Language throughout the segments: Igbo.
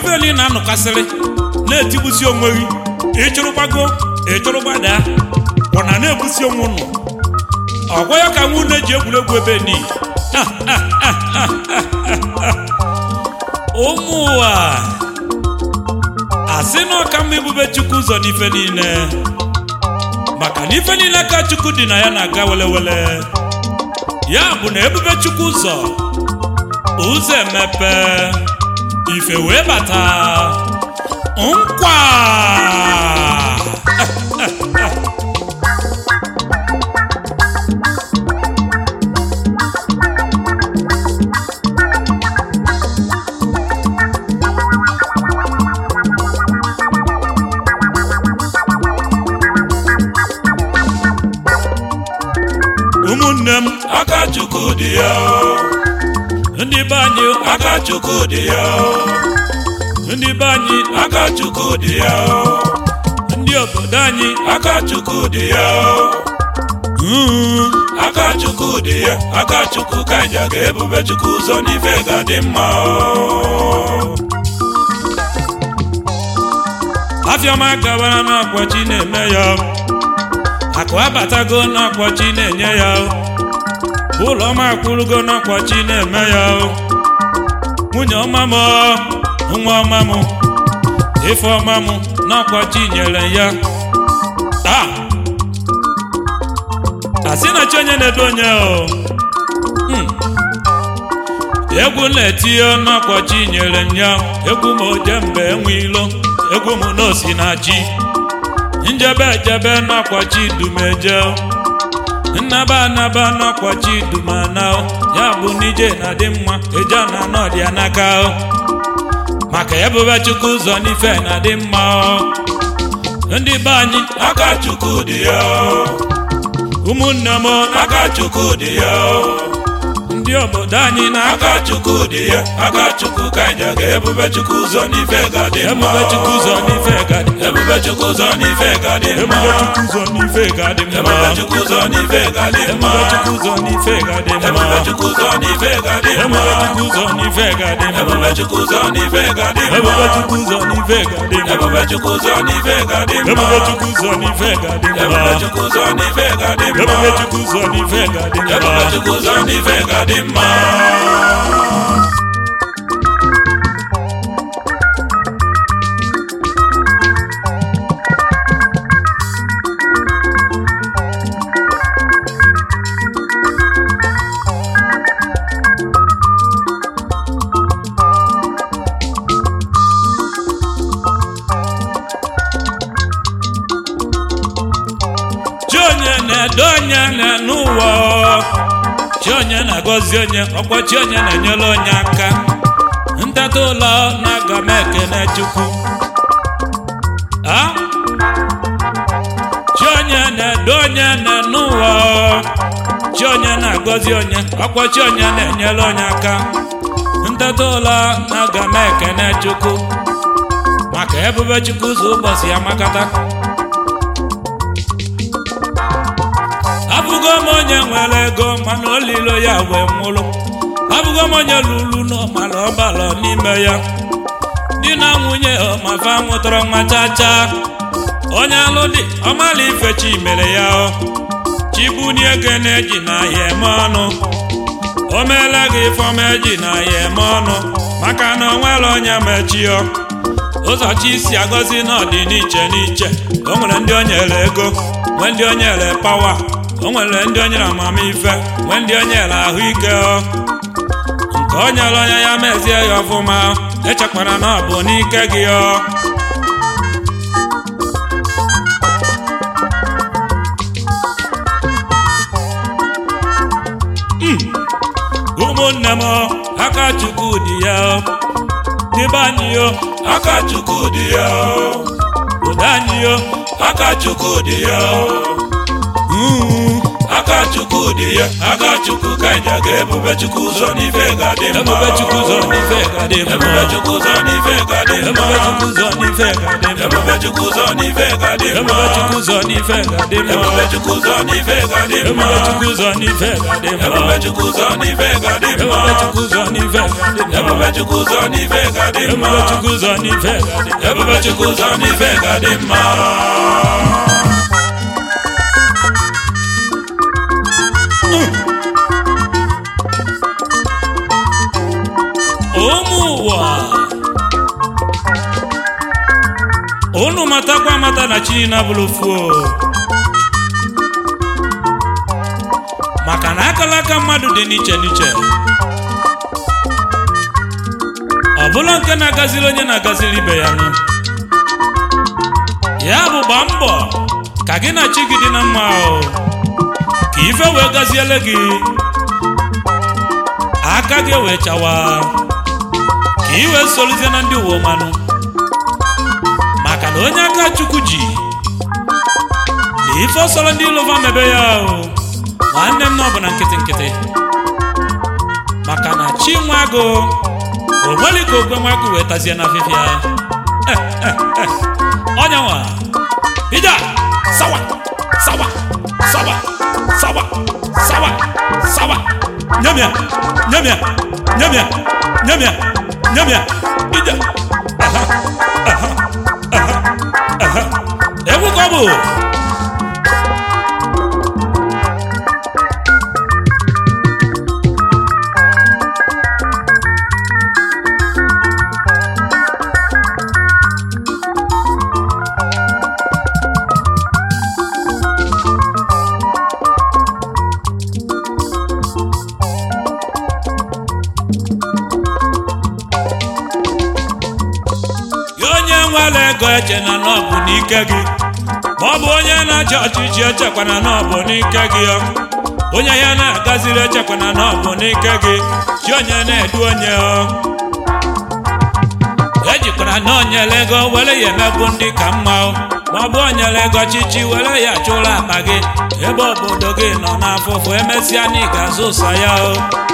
ebe niile na-anọkasịrị na-etigbusi onwe gị ịchụrụgbago ịchụrụgbada ọ na na-egbusi onwe ụnụ ọgwa ya ka nwunye ji egwuregwu ebe ni ụmụ ụwa asị na ọka mma ibube chukwu ụzọ n'ife niile maka na ife niile ka chukwu dị na ya na-aga welewele ya bụ na ebube chukwu ụzọ ụzọ emepe ife wee bata nkwa ụmụnne m aka chukwu dị ya ndị be anyị aka chukwu dị ya ndị be anyị aka chukwu dị ya ndị obodo anyị aka chukwu dị ya mm, aka chukwu dị ya aka chukwu ka nja ga ebube chukwu ụzọ n'ife ga-adị mma afịọma gabara n'ọkwachi na-eme ya akụ abatago n'ọkwachi na-enye ya ụlọ ọma akwụrụgo n'ọkwachi na-eme ya nwunye ọma m nwa ọma m ife ọma m n'ọkwachi nyere ya taa asị na chi onye na-edo onye o Hmm. egwu na-etinye n'ọkwachi nyere m ya egwu m oje mgbe enwe ilo egwu m n'osi na chi njebe ejebe n'ọkwachi dumeje nnaba anaba n'ọkwachi dumana ya bụ n'ije na-adị mma eje na n'ọdịa n'aka maka ebube chukwu ụzọ n'ife na-adị mma ndị be anyị aka chukwu dị ya ụmụnne m aka chukwu dị ya ndị obodo anyị na aka chukwu dị ya aka chukwu ka nja ga ebube chukwu ụzọ n'ife ga-adị mma ebube chukwu ụzọ n'ife ga-adị ebube chukwu ụzọ n'ife ga-adị mma ebube chukwu ụzọ n'ife ga-adị mma ebube chukwu ụzọ n'ife ga-adị mma ebube chukwu ụzọ n'ife ga-adị mma ebube chukwu ụzọ n'ife ga-adị mma ebube chukwu ụzọ n'ife ga-adị mma ebube chukwu ụzọ n'ife ga-adị mma ebube chukwu ụzọ n'ife ga-adị mma ebube chukwu ụzọ n'ife ga-adị mma ebube chukwu ụzọ n'ife ga-adị mma ebube chukwu ụzọ n'ife ga-adị mma ebube chukwu ụzọ n'ife ga-adị mma ebube chukwu ụzọ n'ife ga-adị mma chi onye na-edo onye na-ene ụwa chi onye na-agọzi onye ọkwa chi onye na-enyere onye aka ntata ụlọ na-aga m ekene chukwu a chi onye na-edo onye na-ene ụwa chi onye na-agọzi onye ọkwa chi onye na-enyere onye aka ntata ụlọ na-aga m ekene chukwu maka ebube chukwu ụzọ ụbọchị ya makata abụgo m onye nwere ego mana olilo ya wee nwụrụ abụgo m onye lụrụ n'ọmara ọbalọ n'ime ya di na nwunye ọmafa mụtara nwa chacha onye alụ dị ọmala ife chi mere ya chibunie ego na-eji na ya eme ọnụ o meela gị ifeọma eji na ya eme ọnụ maka na o nwere onye mechio ụzọ chi si agọzi n'ọdị n'iche n'iche o nwere ndị o nyere ego nwee ndị o nyere pawa o nwere ndị o nyere amamife nwee ndị o nyere ahụike ọ. nke o nyere onye ya mezie ya ọfụma echekwara na ọ bụ n'ike gị ọ ụmụnne m aka chukwu dị ya n'ebe anyị yo aka chukwu dị ya obodo anyị yo aka chukwu dị ya Mm, aka chukwu dị ya aka chukwu ka ịja ga-ebube chukwu ụzọ n'ife ga-adị mma ebube chukwu ụzọ n'ife ga-adị mma ebube chukwu ụzọ n'ife ga-adị mma ebube chukwu ụzọ n'ife ga-adị mma ebube chukwu ụzọ n'ife ga-adị mma ebube chukwu ụzọ n'ife ga-adị mma ebube chukwu ụzọ n'ife ga-adị mma ebube chukwu ụzọ n'ife ga-adị mma ebube chukwu ụzọ n'ife ga-adị mma ebube chukwu ụzọ n'ife ga-adị mma ebube chukwu ụzọ n'ife ga-adị mma ebube chukwu ụzọ n'ife ga-adị mma ebube chukwu ụzọ n'ife ga-adị mma ụmụ ụwa unu matakwa amata na chi na bụrụ fuo maka na akala aka mmadụ dị n'iche n'iche ọ bụla nke na-agaziri onye na-agaziri ibe ya nụ ya bụ gbaa mbọ ka gị na chi gị dị na mma o ka ife wee gaziele gị aka gị wee chawa ka ị wee soluzie na ndị uwe mmanụ maka na onye aka chukwu ji na ife ọsọrọ ndị ilova mebe ya o nwanne m na ọ bụ na nkịtị nkịtị maka na chi nwa agụ o nwere ka ogwe nwa agụ wee tazie na afịfịa Eh, eh, eh. ọnya nwa ija sawa sawa sawa sawa sawa sawa nyamia nyamia nyamia nyamia nyamia ija aha aha aha aha egwu ka ọ bụ ya onye nwere ego eche na na ọ bụ n'ike gị ma ọ bụ onye na-achị ọchịchị echekwana na ọ bụ n'ike gị ọ. onye ya na-agaziri echekwana na ọ bụ n'ike gị chi onye na-edu onye ọ. ejikwara na onyere ego were ya emegbu ndị ka mma ọ. ma ọ bụ onyere ego ọchịchị were ya chụrụ akpa gị ebe obodo gị nọ n'afụfụ emesịa na ị ga-azụ ụsa ya o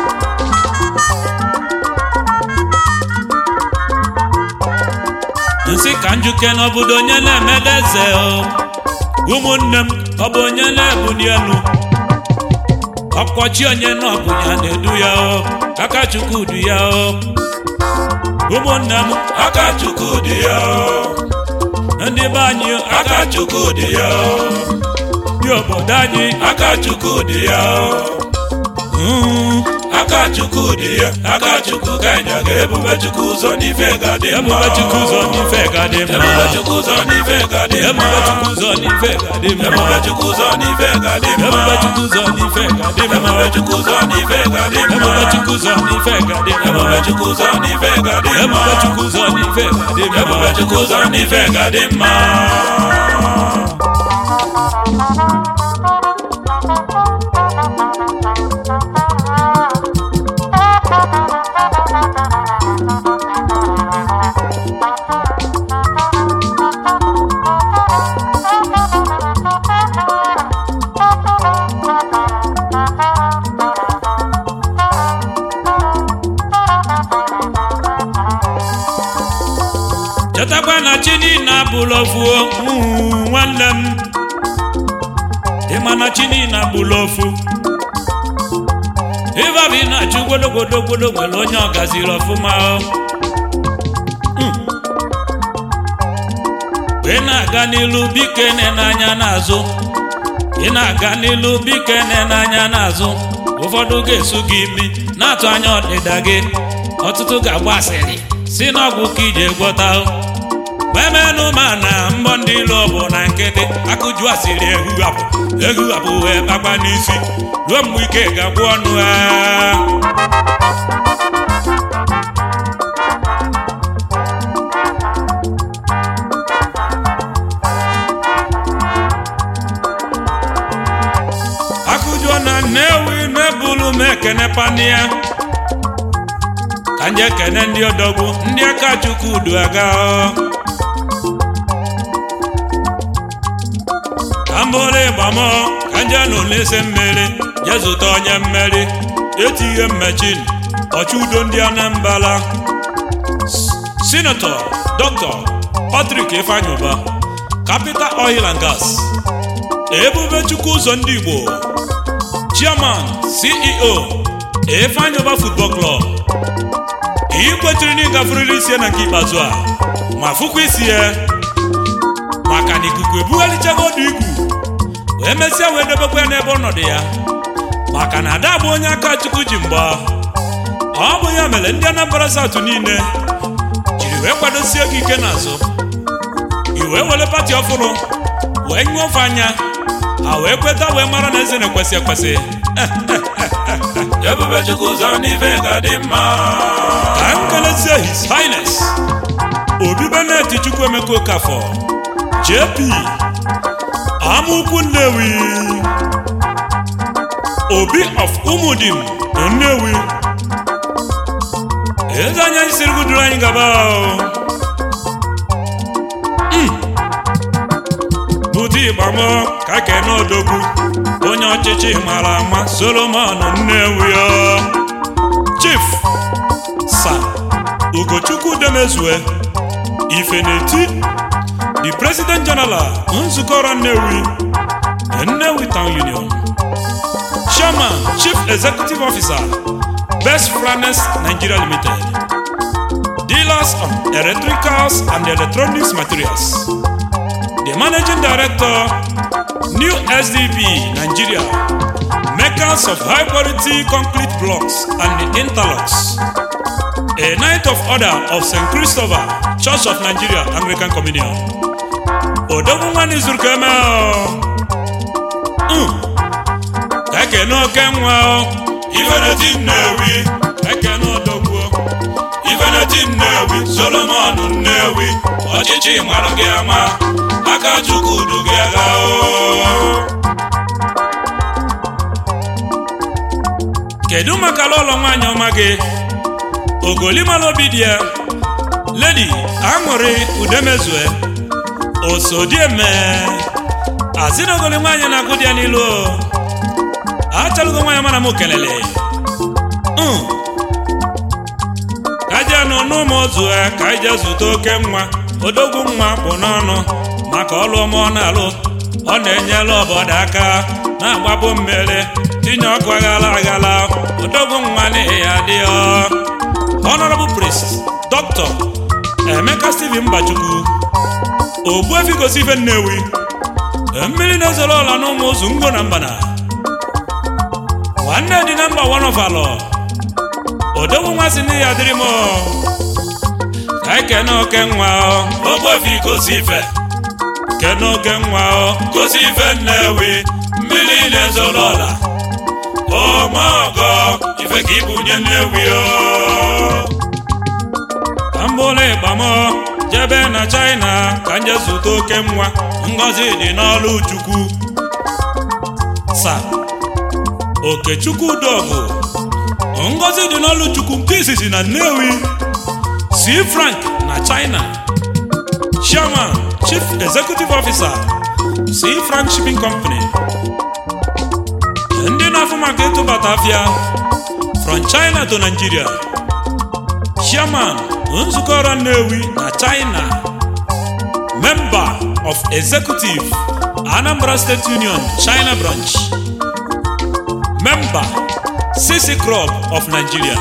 nsị ka njuke n'obodo onye na-emede eze o ụmụnne m ọ bụ onye na-ebuli elu ọkọchi onye na ọ bụ ya na-edu ya o aka chukwu du ya o ụmụnne m aka chukwu dị ya ndị be anyị aka aka chukwu dị ya dị obodo anyị aka chukwu dị ya mm, aka chukwu dị ya aka chukwu ka ịja ga-ebube chukwu ụzọ n'ife ga-adị mma ebube chukwu ụzọ n'ife ga-adị mma ebube chukwu ụzọ n'ife ga-adị mma ebube chukwu ụzọ n'ife ga-adị mma ebube chukwu ụzọ n'ife ga-adị mma ebube chukwu ụzọ n'ife ga-adị mma ebube chukwu ụzọ n'ife ga-adị mma ebube chukwu ụzọ n'ife ga-adị mma ebube chukwu ụzọ n'ife ga-adị mma ebube chukwu ụzọ n'ife ga-adị mma ebube chukwu ụzọ n'ife ga-adị mma chetakwa na chi niile abụla ofu mm, nwanne m ịma na chi niile abụla ofu ịbabi na-achụ gwologwologwolo nwere onye ọ gaziri ọfụma o. Mm. ị na-aga n'ilu biko ene n'anya n'azụ ị na-aga n'ilu biko ene n'anya n'azụ ụfọdụ ga-esu gị imi na-atụ anya ọdịda gị ọtụtụ ga-agba asịrị si n'ọgwụ ka ije gwọta o. memenụ ma na mbọ ndị ilo bụ na nkịtị akụju asịrị ehughapụ ehughapụ wee bakwa n'isi ruo mgbe ike ga-agwụ ọnụ ha akụjuo na nnewi mebulu m ekene pania ka nje ekene ndị odogwu ndị aka chukwu du aga ka mbụrụ ịgba m ka nje nụ n'isi mmeri jee zụta onye mmeri etighe mmechin ọchụ udo ndị anambra sinetọ dọkịta patrik ifeanyụba capital oil and gas ebube chukwu ụzọ ndị igbo chairman ceo ifeanyụba football club ị kwetiri na ịgafuriri isi ya na nke ikpeazụ a ma fụkwa isi ya maka na ikuku ebugharịchago ọdụ igwu wee mesịa wee debekwa ya n'ebe ọnọdụ ya maka na ada bụ onye aka chukwu ji mgba ọ bụ ya mere ndị anambra satụ niile jiri wee kwadosie gị ike n'azụ i wee were pati ọfụrụ wee nyụọ ofe anya ha wee kweta wee mara na eze na-ekwesị ekwesị ebube chukwu ụzọ n'ife ga-adị mma ka m kelezie his highness obi benet chukwuemeka okafọ jp amaukwu nnewi obi of umudim na nnewi eze anya siri guduru anyị gaba o. bute ịgbamọ ka kene odogwu onye ọchịchị mara ama solomon nnewi o. chief sa ugochukwu demezue ifeneti the president general nzukọ ọrụ nnewi nnewi town union chairman chief executive officer best franes nigeria limited dealers of electricals and electronics materials the managing director new sdp nigeria makers of high quality concrete blocks and interlocks a night of order of st christopher church of nigeria anglican communion odogwu nwanne zuru ka eme o ka ekene oke nwa o ifeneti nnewi ekene odogwu ifeneti nnewi solomon nnewi ọchịchị mara gị ama aka chukwu du gị agha o kedu maka lọlọ nwaanyị ọma gị ogolimala obi dị ya ledi aṅụrị udemezue osodieme asị na ogoli nwaanyị na-agụ dị ya n'ilu o achalugo nwaanyị mana m kelele Mm. ka je nụ n'ụmụ ozu ya ka ije zụta oke nwa odogwu nwa bụ n'ọnụ maka ọlụ ọma ọ na-alụ ọ na-enyela obodo aka na-agbapụ mmiri tinye ọkụ aghala aghala odogwu nwa n'ihi ya dị ọ honorable priest dr emeka steven mbachukwu ogbuefi gosi ife nnewi mmiri na-ezoro ọla n'ụmụ ụzụ ngo na mbana nwanne dị na mba one of alọ odogwu nwa si n'ihi ya dịrị m ka ekene oke nwa ọ ogbefi gosi ife kene oke nwa ọ gosi ife nnewi mmiri na-ezoro ọla ọmọgọ ife ka ibunye nnewi o ka m bụrụ ịgba m jebe na china ka m jee zụta oke nwa ngọzi dị n'ọlụ chukwu sa okechukwu dọgụ ngọzi dị n'ọlụ chukwu nke izizi na nnewi si frank na china chairman chief executive officer si frank shipping company ndị na-afụ maka ịtụbata afịa from china to nigeria chairman nzukọ ọrụ nnewi na china member of executive anambra state union china branch member cc club of nigeria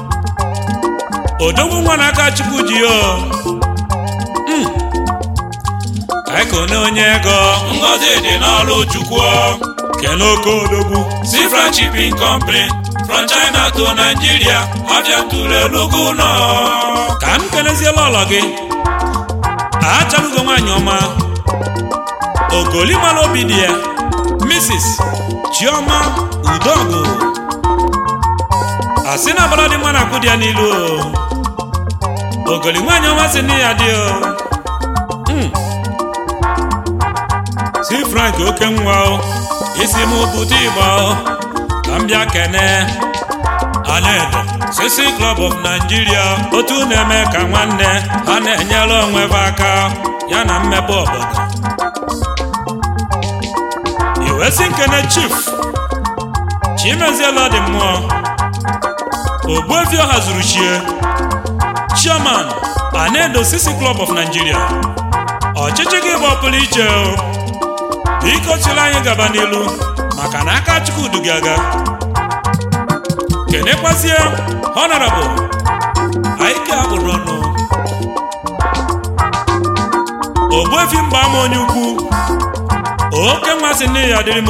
odogwu nwa na aka chukwu ji o Mm. ka anyị kone onye ego ngọzi dị n'ọlụ chukwu kene oke odogwu Sifra Shipping Company from China to Nigeria abịa tụrụ elugu nọ ka m keleziela ọlọ gị achalugo nwaanyị ọma ogolimala obi dị ya mrs chioma udogụ asị na agbara dị mma na akwụ dị ya n'ilu o ogoli nwaanyị ọma si nne ya dị o Mm. si frank oke nwa o isi m bute igba o ka m bịa kene anedo sisi club of nigeria otu na-eme ka nwanne ha na-enyere onwe ha aka ya na mmepe obodo wee sị nkene chief chimeziela dị mmụọ ogbuefi ọha zuru chie chairman anedo sisi club of nigeria ọchịchị gị bụ ọpụrụ iche o biko chịrị anyị gaba n'ilu maka na aka chukwudu gị aga kenekwazie honorable aike akpụrụ ọnụ ogbuefi mgba ama onye ukwu oke mmasị nne ya dịrị m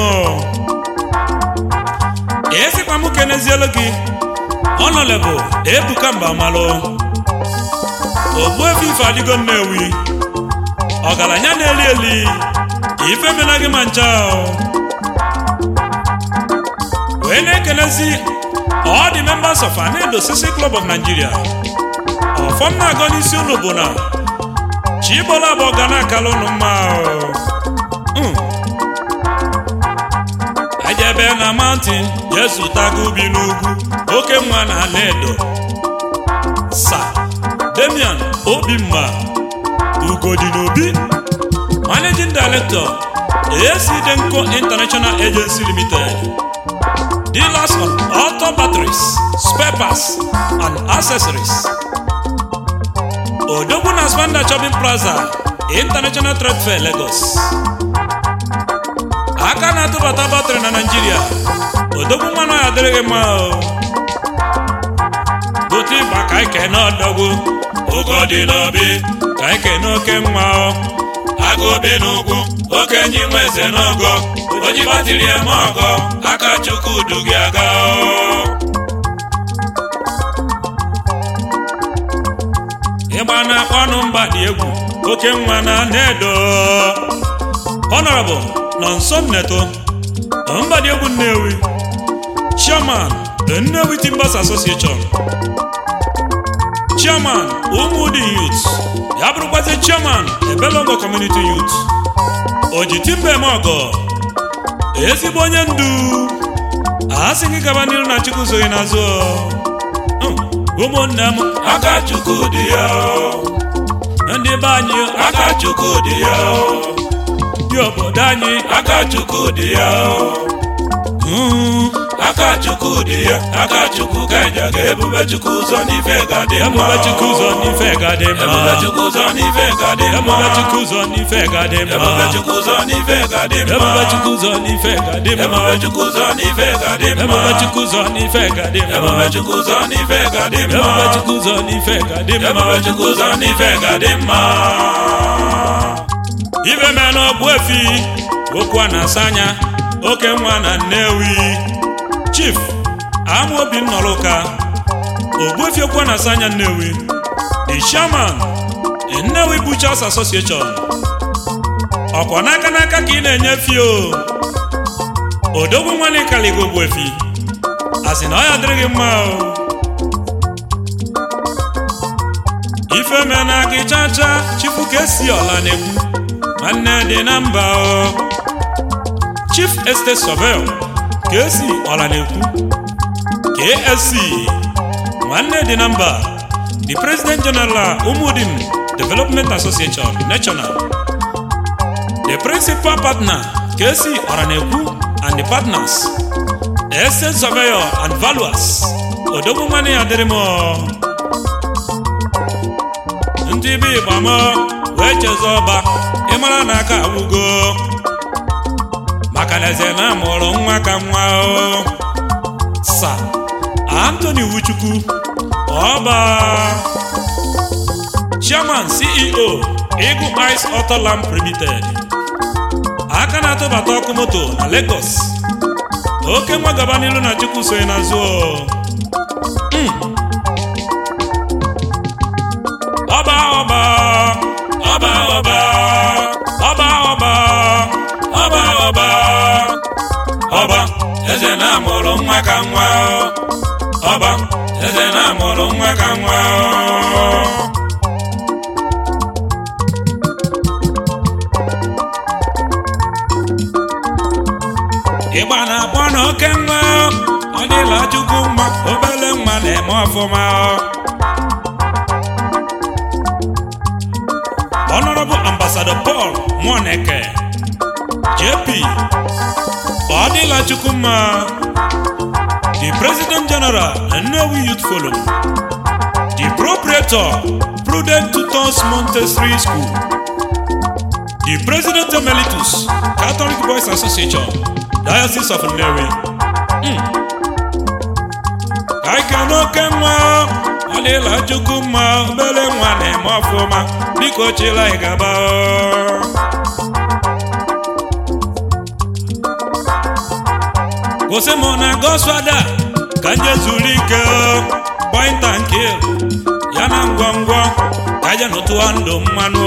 esikwa m kenezielu gị ọnọlebụ ebuka mba malụ ogbuefi ife adịgo nnewi ọgaranya na-eli eli ife mena gị ma ncha wee na-ekelezi all the members of anedo sisi club of nigeria ọfọm na-agọ n'isi unu bụ na chibola bụ ọga na-akala unu mma ejebe na mountain jesu tago ubi n'ugwu oke nwa na anedo sa demian obimma ugodi n'obi managing director ac denko international agency limited dealers on auto batteries spare parts and accessories odogwu na spanda shopping plaza international trade fair lagos aka na-atụbata batrị na naijiria odogwu mmanụ ya adịrịghị mma gote ịgba ka ike n'ọdọgwu ogo dị n'obi ka ike n'oke mma agụ bi n'ugwu okenye nwe eze n'ogo oji batiri eme ọgọ aka chukwudu gị aga ịgba na-akpọ ọnụ mba dị egwu oke nwa na nedo honorable nọ nso nneto mba dị egwu nnewi chairman the nnewi timbers association chairman ụmụdi youth ya bụrụkwazi chairman ebelongo community youth oji timba eme ọgọ ezigbo onye ndu asị gị gaba n'iru na chukwu soghị n'azụ ụmụnne m aka chukwudu ya ndị be anyị aka chukwudu ya ndị obodo anyị aka chukwudu ya mm, aka chukwudu ya aka chukwu ka ịja ga ebube chukwu ụzọ n'ife ga dị mma ebube chukwu ụzọ n'ife ga-adị mma ebube chukwu ụzọ n'ife ga dị mma ebube chukwu ụzọ n'ife ga-adị mma ebube chukwu ụzọ n'ife ga dị mma ebube chukwu ụzọ n'ife ga-adị mma ebube chukwu ụzọ n'ife ga dị mma ebube chukwu ụzọ n'ife ga-adị mma ebube chukwu ụzọ n'ife ga dị mma ebube chukwu ụzọ n'ife ga-adị mma ebube chukwu ụzọ n'ife ga dị mma ibe mee n'ọgbụ efi okwu a na-asa anya oke nwa na nnewi chief amaobi nnọrọka ogbuefi okwu a na-asa anya nnewi the chairman nnewi butchers association ọkwa n'aka n'aka ka ị na-enye fio odogwu nwanne kaligo ogbuefi asị na ọ ya dịrị gị mma o ife mee na gị chacha chifu ka esi ọla na-ekwu nwanne dị na mba o chief estate surveyor ka esi ọla na-ekwu ksc nwanne dị na mba the president general umudim development association national the principal partner kc ọra na-ekwu and the partners estate surveyor and valuers odogwu nwanne ya dịrị m ndị be ịgba m wee chezo ọba ịmara na aka agwụgo maka na eze na amụrụ nwa ka nwa o sa Anthony Wuchukwu ọba chairman CEO Eagle Ice Auto Lamp Limited aka na-atụbata ọkụ moto na Lagos oke nwa gaba n'ilu na Chukwu sonye n'azụ o. ọba ọba ọba ọba ọba ọba ọba ọba ọba eze na-amụrụ nwa ka nwa ọba eze na-amụrụ nwa ka nwa ịgba na-akpọ na oke nwa ọ dịla chukwu mma obele nwa na-eme ọfụma honorable ambassador paul moneke jp ọ dịla chukwu mma the president general nnewi youth forum the proprietor prudent tutors montessori school the president emeritus catholic boys association diocese of nnewi ka ike n'oke nwa ọ dịla chukwu mma obere nwa na-eme ọfụma biko chila ị gaba kwụsị m na gosfada ka nje zuru ike point and kill ya na ngwongwo ka je nụtụwa ndụ mmanụ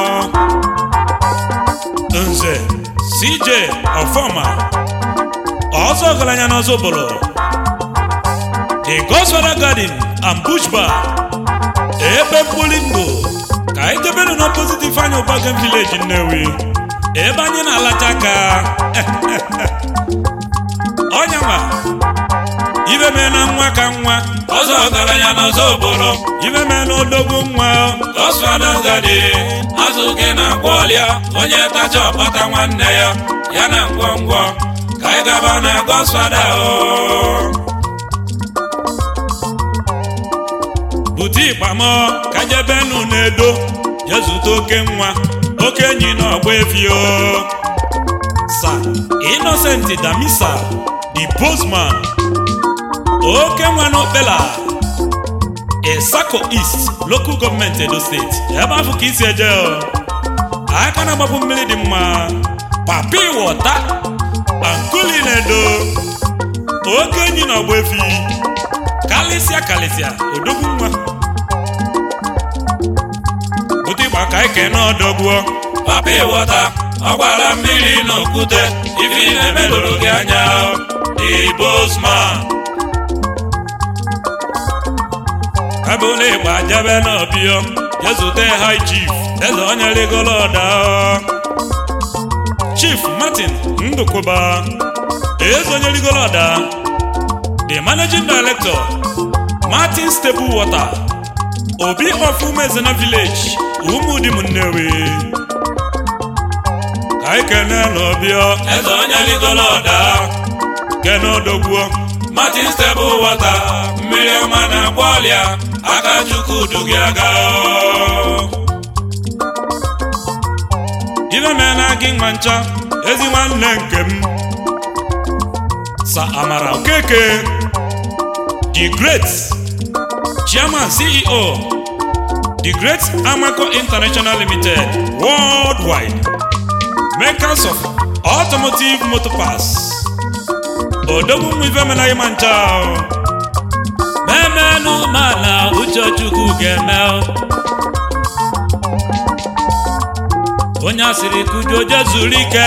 nze cj ọfọma ọzọ ọgaranya n'ọzọ bụrụ the gosfada garden and bush bar ebe mkpụrụ ndụ ka anyị jebenụ n'opposite ifeanya ụbagen village nnewi ebe anyị na-alacha aka ọnyanwa ibe mee na nwa ka nwa ọzọ ọgaranya n'ọzọ obodo ibe mee na odogwu nwa gosfada ngadi azụ gị na-agwọ ọlịa onye tacha ọkpata nwanne ya ya na ngwongwo ka anyị gaba na gosfada o bute ịkpamọ ka jebenu na-edo jezute oke nwa oke enyi na ọgba efio sa innocent damisa the postman oke nwa n'okpela Esako East local government Edo State ebe afọ ka isi eje o. aka na-agbapụ mmiri dị mma papi wọta ankuli na-edo oke enyi na ọgba efi kalịsịa kalịsịa odogwu nwa bute ịgba ka ike n'ọdọgbuo papa ịghọta ọ gbara mmiri n'okwute ife ị na-emelụrụ gị anya the bosman abụla ịgba jebe n'ọbịọ jezute high chief eze onye rigoro ọda chief martin ndụkwụba eze onye rigoro ọda the managing director martin stable water obi of umezena village umudim nnewi ka anyị kene n'ọbịọ eze onye rigoro ọda kene odogwuo martin stable water mmiri ọma na-agba ọlịa aka chukwu du gị aga ife mee na gị nwa ncha ezi nwanne nke m sa amara okeke the great chairman ceo the great amaco international limited worldwide makers of automotive motor parts odogwu nwa ife menaghị ma ncha o. memenụ mana uchechukwu ga-eme o. onye asịrị kujuo je zuru ike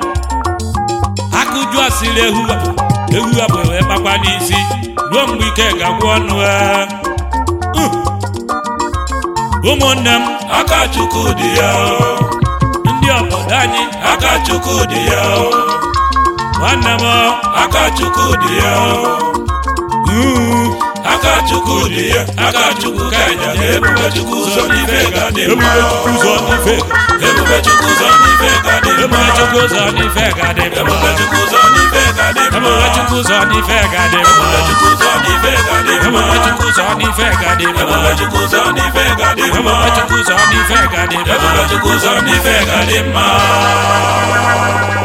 akụju asịrị ehu apụ ehu apụ wee kpakwa n'isi ruo mgbe ike ga-agwụ ọnụ e. Uh. ụmụnne m aka chukwu dị ya ndị obodo anyị aka chukwu dị ya nwanne m aka chukwu dị ya uh, aka chukwu dị ya aka chukwu ka ịja na ebube chukwu ụzọ n'ife ga dị mma ebube chukwu ụzọ n'ife ebube chukwu ụzọ n'ife ga dị mma ebube chukwu ụzọ n'ife ga-adị mma ebube chukwu ụzọ n'ife ga dị mma ebube chukwu ụzọ n'ife ga-adị mma ebube chukwu ụzọ n'ife ga dị mma ebube chukwu ụzọ n'ife ga-adị mma ebube chukwu ụzọ n'ife ga dị mma ebube chukwu ụzọ n'ife ga-adị mma ebube chukwu ụzọ n'ife ga dị mma